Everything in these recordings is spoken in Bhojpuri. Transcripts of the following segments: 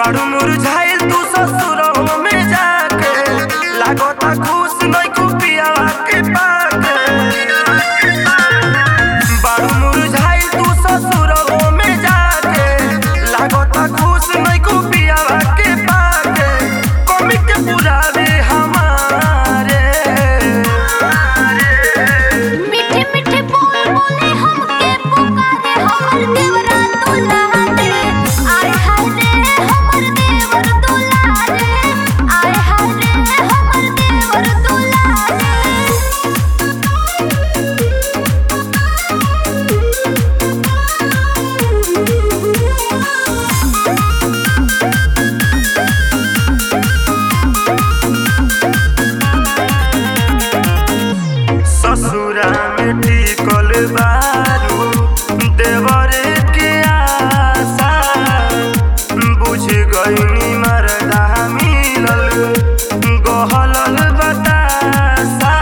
बाड़ू मुरझाइल तू ससुरवा में जाके लागता खुश नइखू पियावा के पाके बाड़ू मुरझाइल तू ससुरवा में जाके लागता खुश नइखू पियावा के पाके कमी के पुरावे हमारे मीठे मीठे बोल बोले हमके पुकारे हमर देवरा दुलारे आय हाय रे हमर देवर दुलारे आय हाय रे हमर देवर दुलारे ससुरा में टिकल बारू देवरे के आशा बुझ गईनी मरदा मिलल गहलल बतासा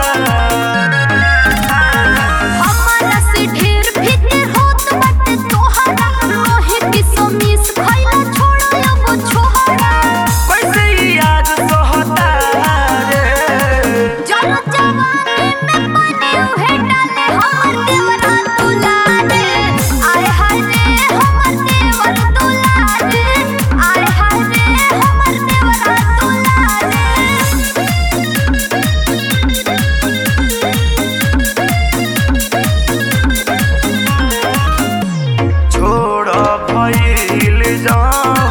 हमरा से ढेर फिक्र होत बाटे तोहरा लोहे की समीस खइला छोड़ अब छोहरा कैसे ई याद सोहता रे जल जवानी में पानी उहे डाले हमर देवरा दुलारे आय हाय रे हमर देवर दुलारे आय हाय रे हमर देवरा दुलारे छोड़ भइल जाऊं